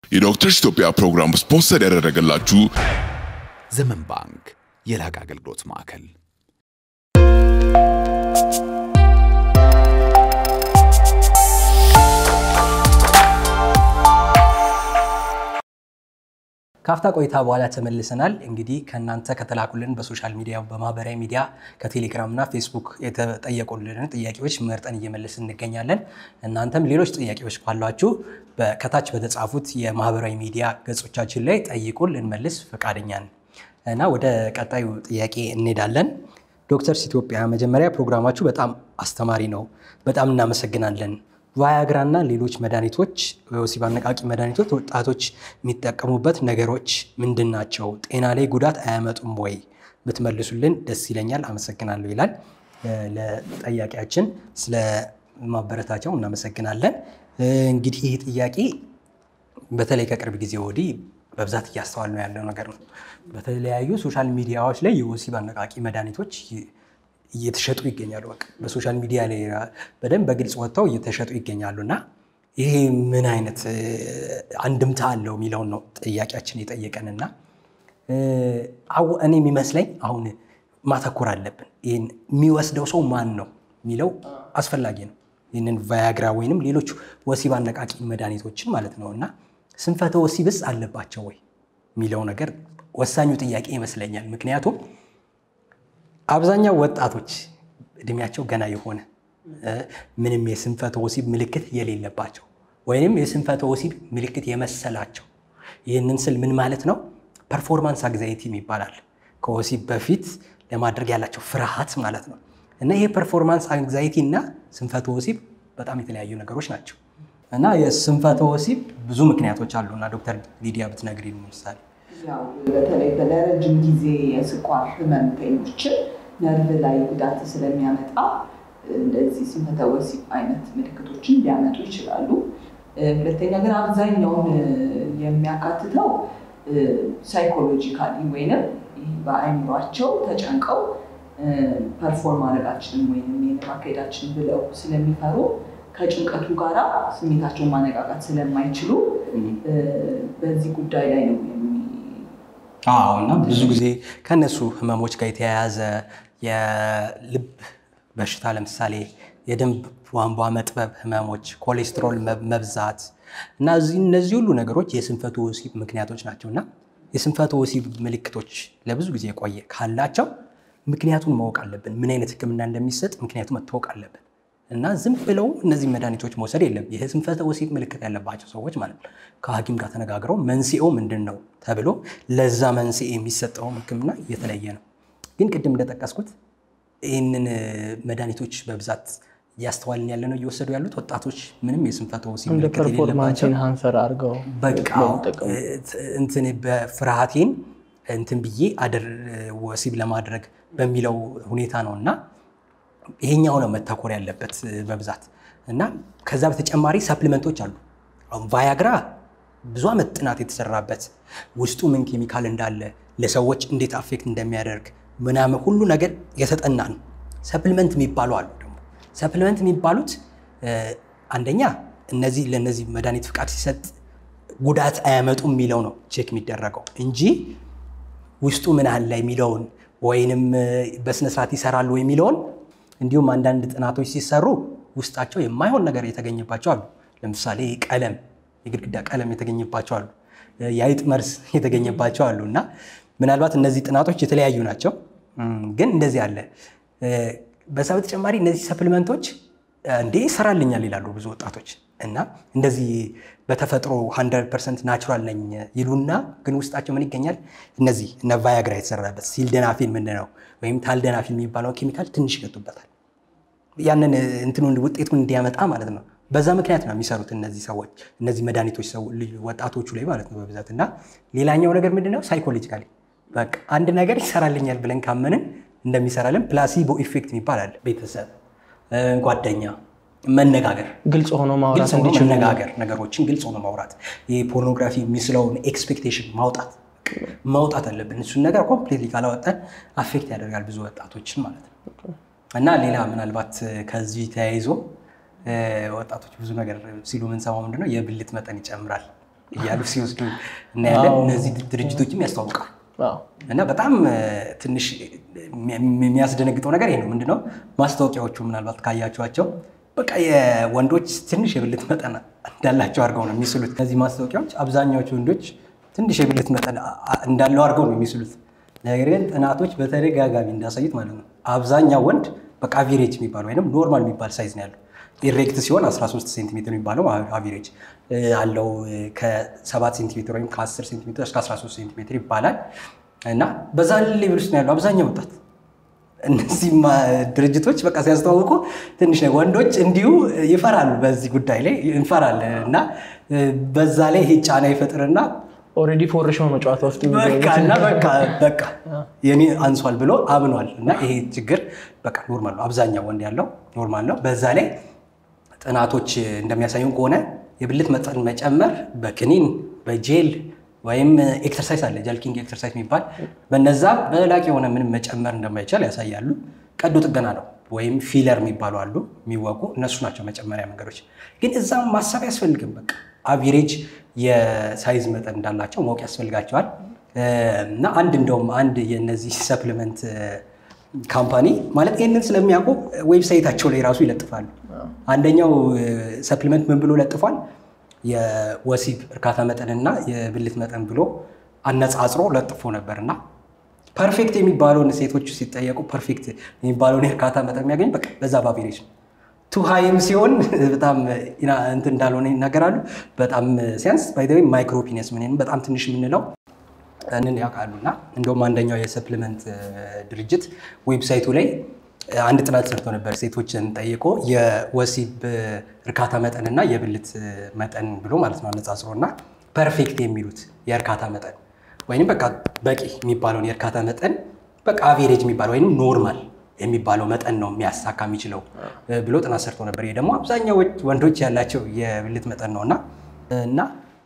የዶክተርስ ኢትዮጵያ ፕሮግራም ስፖንሰር ያደረገላችሁ ዘመን ባንክ የላቀ አገልግሎት ማዕከል ካፍታ ቆይታ በኋላ ተመልሰናል። እንግዲህ ከእናንተ ከተላኩልን በሶሻል ሚዲያ በማህበራዊ ሚዲያ ከቴሌግራም እና ፌስቡክ የተጠየቁልንን ጥያቄዎች መርጠን እየመለስን እንገኛለን። እናንተም ሌሎች ጥያቄዎች ካሏችሁ ከታች በተጻፉት የማህበራዊ ሚዲያ ገጾቻችን ላይ ጠይቁን፣ ልንመልስ ፈቃደኛ ነን እና ወደ ቀጣዩ ጥያቄ እንሄዳለን። ዶክተርስ ኢትዮጵያ መጀመሪያ ፕሮግራማችሁ በጣም አስተማሪ ነው። በጣም እናመሰግናለን። ቫያግራ እና ሌሎች መድኃኒቶች ወሲብ አነቃቂ መድኃኒቶች ወጣቶች የሚጠቀሙበት ነገሮች ምንድን ናቸው? ጤና ላይ ጉዳት አያመጡም ወይ? ብትመልሱልን ደስ ይለኛል። አመሰግናለሁ ይላል። ለጠያቂያችን ስለ ማበረታቸው እናመሰግናለን። እንግዲህ ይህ ጥያቄ በተለይ ከቅርብ ጊዜ ወዲህ በብዛት እያስተዋል ነው ያለው ነገር ነው። በተለያዩ ሶሻል ሚዲያዎች ላይ የወሲብ አነቃቂ መድኃኒቶች እየተሸጡ ይገኛሉ። በቃ በሶሻል ሚዲያ ላይ በደንብ በግልጽ ወጥተው እየተሸጡ ይገኛሉ እና ይሄ ምን አይነት አንድምታ አለው የሚለውን ነው ጥያቄያችን የጠየቀንና እኔ የሚመስለኝ አሁን ማተኮር አለብን። ይህን የሚወስደው ሰው ማን ነው የሚለው አስፈላጊ ነው። ይህንን ቫያግራ ወይንም ሌሎች ወሲብ አነቃቂ መድኃኒቶችን ማለት ነው እና ስንፈተ ወሲብስ አለባቸው ወይ የሚለው ነገር ወሳኙ ጥያቄ ይመስለኛል። ምክንያቱም አብዛኛው ወጣቶች እድሜያቸው ገና የሆነ ምንም የስንፈተ ወሲብ ምልክት የሌለባቸው ወይም የስንፈተ ወሲብ ምልክት የመሰላቸው ይህንን ስል ምን ማለት ነው? ፐርፎርማንስ አንግዛይቲ ይባላል። ከወሲብ በፊት ለማድረግ ያላቸው ፍርሃት ማለት ነው። እና ይሄ ፐርፎርማንስ አንግዛይቲ እና ስንፈተ ወሲብ በጣም የተለያዩ ነገሮች ናቸው። እና የስንፈተ ወሲብ ብዙ ምክንያቶች አሉ እና ዶክተር ሊዲያ ብትነግሪ ምሳሌ ያው በተለይ ለረጅም ጊዜ የስኳር ህመምተኞችን ነርቭ ላይ ጉዳት ስለሚያመጣ እንደዚህ ስንፈተ ወሲብ አይነት ምልክቶችን ሊያመጡ ይችላሉ። ሁለተኛ ግን አብዛኛውን የሚያካትተው ሳይኮሎጂካሊ ወይንም በአይምሯቸው ተጨንቀው ፐርፎርም ማድረጋችንን ወይም ይህን ማካሄዳችን ብለው ስለሚፈሩ ከጭንቀቱ ጋራ ስሜታቸውን ማነቃቃት ስለማይችሉ በዚህ ጉዳይ ላይ ነው አዎ እና ብዙ ጊዜ ከእነሱ ህመሞች ጋር የተያያዘ የልብ በሽታ ለምሳሌ የደም ቧንቧ መጥበብ ህመሞች፣ ኮሌስትሮል መብዛት እና እነዚህ ሁሉ ነገሮች የስንፈተ ወሲብ ምክንያቶች ናቸው እና የስንፈተ ወሲብ ምልክቶች ለብዙ ጊዜ የቆየ ካላቸው ምክንያቱን ማወቅ አለብን። ምን አይነት ህክምና እንደሚሰጥ ምክንያቱ መታወቅ አለብን እና ዝም ብለው እነዚህ መድኃኒቶች መውሰድ የለም። ይህ ስንፈተ ወሲብ ምልክት ያለባቸው ሰዎች ማለት ነው ከሐኪም ጋር ተነጋግረው መንስኤው ምንድን ነው ተብሎ ለዛ መንስኤ የሚሰጠው ህክምና እየተለየ ነው። ግን ቅድም እንደጠቀስኩት ይህንን መድኃኒቶች በብዛት እያስተዋልን ያለ ነው እየወሰዱ ያሉት ወጣቶች ምንም የስንፈተ ወሲብ እንደ ምልክት ፐርፎርማንስ የሌለባቸው ኢንሃንሰር አድርገው በቃ መጠቀሙ። እንትን በፍርሃቴን እንትን ብዬ አድር ወሲብ ለማድረግ በሚለው ሁኔታ ነው እና ይሄኛው ነው መተኮር ያለበት በብዛት እና ከዛ በተጨማሪ ሰፕሊመንቶች አሉ። አሁን ቫያግራ ብዙ ዓመት ጥናት የተሰራበት ውስጡ ምን ኬሚካል እንዳለ ለሰዎች እንዴት አፌክት እንደሚያደርግ ምናምን ሁሉ ነገር የተጠና ነው። ሰፕሊመንት የሚባሉ አሉ ደግሞ ሰፕሊመንት የሚባሉት እ፣ አንደኛ እነዚህ ለእነዚህ መድኃኒት ፍቃድ ሲሰጥ ጉዳት አያመጡም የሚለው ነው ቼክ የሚደረገው እንጂ ውስጡ ምን አለ የሚለውን ወይንም በስነስርዓት ይሰራሉ የሚለውን እንዲሁም አንዳንድ ጥናቶች ሲሰሩ ውስጣቸው የማይሆን ነገር የተገኘባቸው አሉ። ለምሳሌ ቀለም፣ የግድግዳ ቀለም የተገኘባቸው አሉ። የአይጥ መርዝ የተገኘባቸው አሉ እና ምናልባት እነዚህ ጥናቶች የተለያዩ ናቸው። እም፣ ግን እንደዚህ አለ። በዛ በተጨማሪ እነዚህ ሰፕሊመንቶች እንዴ ይሰራልኛል ይላሉ ብዙ ወጣቶች እና እንደዚህ በተፈጥሮ 100 ፐርሰንት ናቹራል ነኝ ይሉና ግን ውስጣቸው ምን ይገኛል? እነዚህ እነ ቫያግራ የተሰራበት ሲልደናፊል ምንድን ነው ወይም ታልደናፊል የሚባለው ኬሚካል ትንሽ ይገጡበታል። ያንን እንትኑን ውጤቱን እንዲያመጣ ማለት ነው። በዛ ምክንያት ነው የሚሰሩት እነዚህ ሰዎች እነዚህ መድኃኒቶች ሰው ልጅ ወጣቶቹ ላይ ማለት ነው በብዛት እና ሌላኛው ነገር ምንድን ነው ሳይኮሎጂካሊ በቃ አንድ ነገር ይሰራልኛል ብለን ካመንን እንደሚሰራልን ፕላሲቦ ኢፌክት የሚባል አለ። ቤተሰብ፣ እ፣ ጓደኛ፣ መነጋገር ግልጽ ሆኖ ማውራት ግልጽ ሆኖ እንዲችሉ መነጋገር ነገሮችን ግልጽ ሆኖ ማውራት ይህ ፖርኖግራፊ የሚስለውን ኤክስፔክቴሽን ማውጣት ማውጣት አለብን። እሱን ነገር ኮምፕሊትሊ ካላወጣን አፌክት ያደርጋል ብዙ ወጣቶችን ማለት ነው። እና ሌላ ምናልባት ከዚህ ተያይዞ እ፣ ወጣቶች ብዙ ነገር ሲሉ የምንሰማው ምንድነው የብልት መጠን ይጨምራል እያሉ ሲወስዱ እናያለን። እነዚህ ድርጅቶችም ያስተዋውቃሉ። አዎ። እና በጣም እ፣ ትንሽ የሚያስደነግጠው ነገር ይሄ ነው። ምንድነው ማስታወቂያዎቹ ምናልባት ካያችኋቸው በቃ የወንዶች ትንሽ የብልት መጠን እንዳላቸው አድርገው ነው የሚስሉት። እነዚህ ማስታወቂያዎች አብዛኛዎቹ ወንዶች ትንሽ የብልት መጠን አ- አ- እንዳለው አድርገው ነው የሚስሉት። ነገር ግን ጥናቶች በተደጋጋሚ እንዳሳዩት ማለት ነው አብዛኛው ወንድ በቃ አቪሬጅ የሚባለው ወይም ኖርማል የሚባል ሳይዝ ነው ያለው። ኢሬክት ሲሆን 13 ሴንቲሜትር የሚባለው አቪሬጅ አለው። ከ7 ሴንቲሜትር ወይም ከ10 ሴንቲሜትር እስከ 13 ሴንቲሜትር ይባላል እና በዛ ሌቭል ውስጥ ነው ያለው አብዛኛው ወጣት። እነዚህ ድርጅቶች በቃ ሲያስተዋውቁ ትንሽ ነው ወንዶች እንዲሁ ይፈራሉ፣ በዚህ ጉዳይ ላይ እንፈራለን እና በዛ ላይ ይሄ ጫና ይፈጥርና ኦልሬዲ ፎርሸው ነው ጨዋታ ውስጥ በቃ እና በቃ በቃ የኔ አንሷል ብሎ አምኗል። እና ይሄ ችግር በቃ ኖርማል ነው፣ አብዛኛው ወንድ ያለው ኖርማል ነው። በዛ ላይ ጥናቶች እንደሚያሳዩን ከሆነ የብልት መጠን መጨመር በክኒን በጄል ወይም ኤክሰርሳይዝ አለ ጀልኪንግ ኤክሰርሳይዝ የሚባል በነዛ በላቂ የሆነ ምንም መጨመር እንደማይቻል ያሳያሉ። ቀዶ ጥገና ነው ወይም ፊለር የሚባሉ አሉ የሚወቁ እነሱ ናቸው መጨመሪያ መንገዶች። ግን እዛም ማሰብ ያስፈልግም። በቃ አቪሬጅ የሳይዝ መጠን እንዳላቸው ማወቅ ያስፈልጋቸዋል። እና አንድ እንደውም አንድ የነዚህ ሰፕሊመንት ካምፓኒ ማለት ይህንን ስለሚያውቁ ዌብሳይታቸው ላይ ራሱ ይለጥፋሉ። አንደኛው ሰፕሊመንት ምን ብሎ ለጥፏል? የወሲብ እርካታ መጠንና የብልት መጠን ብሎ አነጻጽሮ ለጥፎ ነበር እና ፐርፌክት የሚባለውን ሴቶቹ ሲጠየቁ ፐርፌክት የሚባለውን የእርካታ መጠን የሚያገኝ በቃ በዛ በአቬሬጅ ነው። ቱ ሃይም ሲሆን በጣም እንትን እንዳልሆነ ይናገራሉ። በጣም ሲያንስ ባይ ማይክሮፒነስ ምን በጣም ትንሽ የምንለው እንን ያውቃሉ። እና እንደውም አንደኛው የሰፕሊመንት ድርጅት ዌብሳይቱ ላይ አንድ ጥናት ሰርቶ ነበር። ሴቶችን ጠይቆ የወሲብ እርካታ መጠንና የብልት መጠን ብሎ ማለት ነው አነጻጽሮ እና ፐርፌክት የሚሉት የእርካታ መጠን ወይም በቃ በቂ የሚባለውን የእርካታ መጠን በቃ አቬሬጅ የሚባለው ወይም ኖርማል የሚባለው መጠን ነው የሚያሳካ የሚችለው ብሎ ጥናት ሰርቶ ነበር። ይሄ ደግሞ አብዛኛው ወንዶች ያላቸው የብልት መጠን ነው እና እና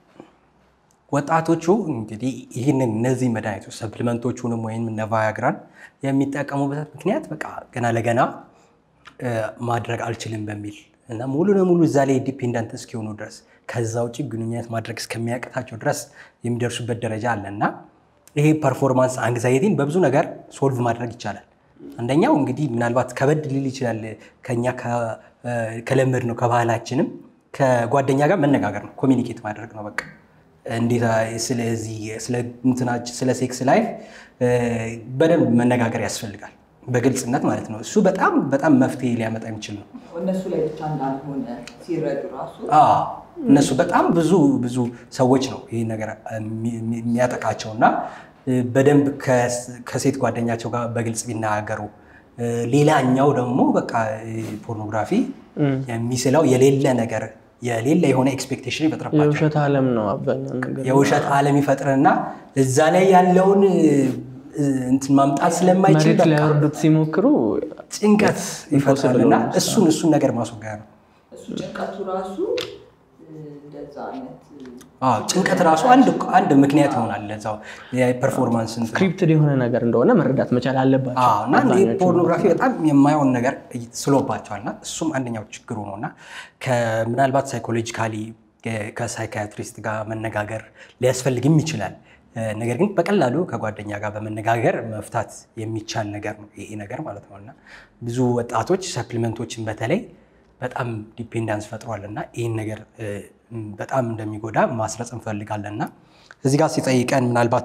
ወጣቶቹ እንግዲህ ይህንን እነዚህ መድኃኒቶች ሰፕሊመንቶቹንም ወይም እነ ቫያግራን የሚጠቀሙበት ምክንያት በቃ ገና ለገና ማድረግ አልችልም በሚል እና ሙሉ ለሙሉ እዛ ላይ ዲፔንደንት እስኪሆኑ ድረስ ከዛ ውጭ ግንኙነት ማድረግ እስከሚያቅታቸው ድረስ የሚደርሱበት ደረጃ አለ እና ይሄ ፐርፎርማንስ አንግዛይቲን በብዙ ነገር ሶልቭ ማድረግ ይቻላል። አንደኛው እንግዲህ ምናልባት ከበድ ሊል ይችላል ከኛ ከለመድ ነው ከባህላችንም ከጓደኛ ጋር መነጋገር ነው፣ ኮሚኒኬት ማድረግ ነው በቃ እንዴት ስለዚህ ስለ ሴክስ ላይፍ በደንብ መነጋገር ያስፈልጋል፣ በግልጽነት ማለት ነው። እሱ በጣም በጣም መፍትሄ ሊያመጣ የሚችል ነው። እነሱ ላይ ብቻ እንዳልሆነ ሲረዱ ራሱ አዎ፣ እነሱ በጣም ብዙ ብዙ ሰዎች ነው ይህ ነገር የሚያጠቃቸው እና በደንብ ከሴት ጓደኛቸው ጋር በግልጽ ቢነጋገሩ። ሌላኛው ደግሞ በቃ ፖርኖግራፊ የሚስለው የሌለ ነገር የሌለ የሆነ ኤክስፔክቴሽን ይፈጥርባቸው። የውሸት ዓለም ነው አብዛኛው ነገር። የውሸት ዓለም ይፈጥርና እዛ ላይ ያለውን እንትን ማምጣት ስለማይችል መሬት ላይ በቃ ያወርዱት ሲሞክሩ ጭንቀት ይፈጥራልና ነው። እሱን እሱን ነገር ማስወገድ ነው። እሱ ጭንቀቱ ራሱ እንደዛ አይነት አዎ ጭንቀት ራሱ አንድ አንድ ምክንያት ይሆናል ለዛው የፐርፎርማንስ እንትን ስክሪፕትድ የሆነ ነገር እንደሆነ መረዳት መቻል አለባቸው። አዎ እና እንዲህ አብዛኞቹ ፖርኖግራፊ በጣም የማይሆን ነገር ስሎባቸዋል እና እሱም አንደኛው ችግሩ ነው እና ምናልባት ሳይኮሎጂካሊ ከሳይካትሪስት ጋር መነጋገር ሊያስፈልግም ይችላል። ነገር ግን በቀላሉ ከጓደኛ ጋር በመነጋገር መፍታት የሚቻል ነገር ነው ይሄ ነገር ማለት ነው እና ብዙ ወጣቶች ሰፕሊመንቶችን በተለይ በጣም ዲፔንዳንስ ፈጥሯል እና ይህን ነገር በጣም እንደሚጎዳ ማስረጽ እንፈልጋለን እና እዚህ ጋር ሲጠይቀን ምናልባት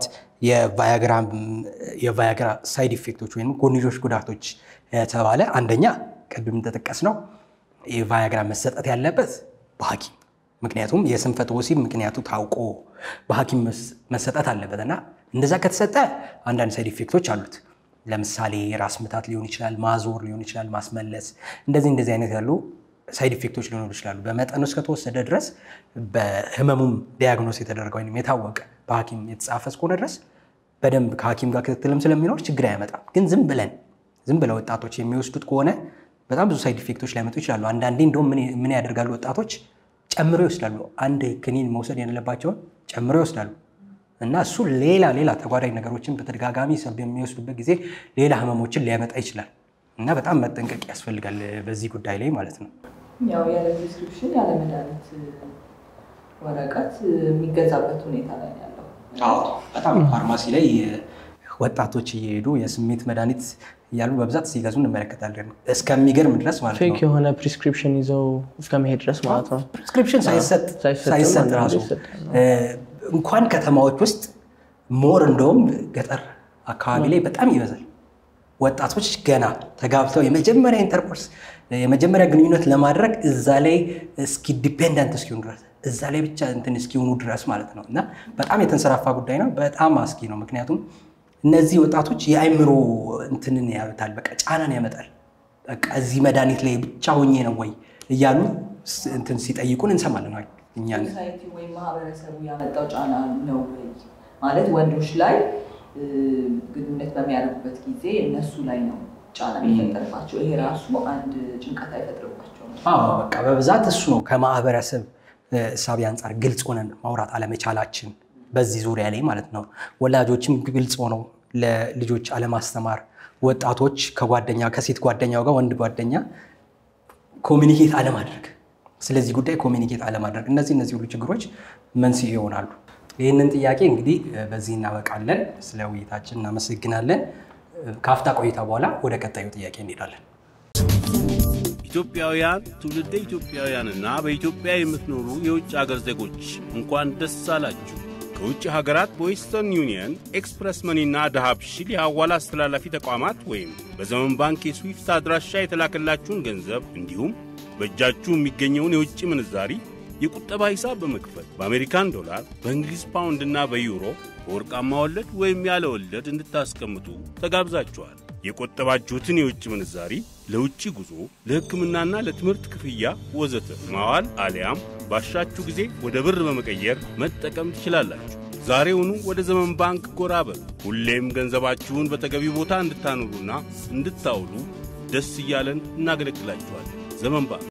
የቫያግራ ሳይድ ኢፌክቶች ወይም ጎንዮሽ ጉዳቶች የተባለ አንደኛ ቅድም እንደጠቀስ ነው የቫያግራ መሰጠት ያለበት በሐኪም ምክንያቱም የስንፈተ ወሲብ ምክንያቱ ታውቆ በሐኪም መሰጠት አለበት እና እንደዛ ከተሰጠ አንዳንድ ሳይድ ኢፌክቶች አሉት። ለምሳሌ ራስ ምታት ሊሆን ይችላል፣ ማዞር ሊሆን ይችላል፣ ማስመለስ፣ እንደዚህ እንደዚህ አይነት ያሉ ሳይድ ኢፌክቶች ሊኖሩ ይችላሉ። በመጠኑ እስከተወሰደ ድረስ በህመሙም ዲያግኖስ የተደረገ ወይም የታወቀ በሐኪም የተጻፈ እስከሆነ ድረስ በደንብ ከሐኪም ጋር ክትትልም ስለሚኖር ችግር አያመጣም። ግን ዝም ብለን ዝም ብለው ወጣቶች የሚወስዱት ከሆነ በጣም ብዙ ሳይድ ኢፌክቶች ሊያመጡ ይችላሉ። አንዳንዴ እንደውም ምን ያደርጋሉ ወጣቶች ጨምሮ ይወስዳሉ። አንድ ክኒን መውሰድ የሌለባቸውን ጨምሮ ይወስዳሉ እና እሱ ሌላ ሌላ ተጓዳኝ ነገሮችን በተደጋጋሚ ሰብ የሚወስዱበት ጊዜ ሌላ ህመሞችን ሊያመጣ ይችላል እና በጣም መጠንቀቅ ያስፈልጋል በዚህ ጉዳይ ላይ ማለት ነው። ያው ያለ ፕሪስክሪፕሽን ያለ መድኃኒት ወረቀት የሚገዛበት ሁኔታ ላይ ነው ያለው። በጣም ፋርማሲ ላይ ወጣቶች እየሄዱ የስሜት መድኃኒት እያሉ በብዛት ሲገዙ እንመለከታለን። እስከሚገርም ድረስ ማለት ፌክ ነው። የሆነ ፕሪስክሪፕሽን ይዘው እስከ መሄድ ድረስ ማለት ነው። ፕሪስክሪፕሽን ሳይሰጥ ሳይሰጥም ሳይሰጥ አንዳንዴ ራሱ ይሰጣል። እ፣ እንኳን ከተማዎች ውስጥ ሞር እንደውም ገጠር አካባቢ ላይ በጣም ይበዛል። ወጣቶች ገና ተጋብተው የመጀመሪያ ኢንተርኮርስ የመጀመሪያ ግንኙነት ለማድረግ እዛ ላይ እስኪ ዲፔንደንት እስኪሆኑ ድረስ እዛ ላይ ብቻ እንትን እስኪሆኑ ድረስ ማለት ነው። እና በጣም የተንሰራፋ ጉዳይ ነው። በጣም አስጊ ነው። ምክንያቱም እነዚህ ወጣቶች የአእምሮ እንትንን ያመጣል፣ በቃ ጫናን ያመጣል። በቃ እዚህ መድኃኒት ላይ ብቻ ሆኜ ነው ወይ እያሉ ስ- እንትን ሲጠይቁን እንሰማለን። እኛ ሶሳይቲ ወይም ማህበረሰቡ ያመጣው ጫና ነው ወይ ማለት ወንዶች ላይ እ፣ ግንኙነት በሚያደርጉበት ጊዜ እነሱ ላይ ነው ጫና የሚፈጠርባቸው። ይሄ ራሱ አንድ ጭንቀት አይፈጥርባቸውም። አዎ በቃ በብዛት እሱ ነው። ከማህበረሰብ እ፣ እሳቤ አንጻር ግልጽ ሆነን ማውራት አለመቻላችን በዚህ ዙሪያ ላይ ማለት ነው። ወላጆችም ግልጽ ሆነው ለልጆች አለማስተማር፣ ወጣቶች ከጓደኛ ከሴት ጓደኛው ጋር ወንድ ጓደኛ ኮሚኒኬት አለማድረግ፣ ስለዚህ ጉዳይ ኮሚኒኬት አለማድረግ፣ እነዚህ እነዚህ ሁሉ ችግሮች መንስኤ ይሆናሉ። ይህንን ጥያቄ እንግዲህ እ፣ በዚህ እናበቃለን። ስለ ውይይታችን እናመሰግናለን። እ፣ ከአፍታ ቆይታ በኋላ ወደ ቀጣዩ ጥያቄ እንሄዳለን። ኢትዮጵያውያን ትውልደ ኢትዮጵያውያንና በኢትዮጵያ የምትኖሩ የውጭ አገር ዜጎች እንኳን ደስ አላችሁ። ከውጭ ሀገራት በዌስተርን ዩኒየን፣ ኤክስፕረስ መኒና ዳሃብሽል የሐዋላ አስተላላፊ ተቋማት ወይም በዘመን ባንክ የስዊፍት አድራሻ የተላከላችሁን ገንዘብ እንዲሁም በእጃችሁ የሚገኘውን የውጭ ምንዛሪ የቁጠባ ሂሳብ በመክፈት በአሜሪካን ዶላር፣ በእንግሊዝ ፓውንድና በዩሮ በወርቃማ ወለድ ወይም ያለ ወለድ እንድታስቀምጡ ተጋብዛችኋል። የቆጠባችሁትን የውጭ ምንዛሪ ለውጭ ጉዞ፣ ለሕክምናና ለትምህርት ክፍያ ወዘተ ማዋል አሊያም ባሻችሁ ጊዜ ወደ ብር በመቀየር መጠቀም ትችላላችሁ። ዛሬውኑ ወደ ዘመን ባንክ ጎራ በሉ። ሁሌም ገንዘባችሁን በተገቢ ቦታ እንድታኖሩና እንድታውሉ ደስ እያለን እናገለግላችኋለን። ዘመን ባንክ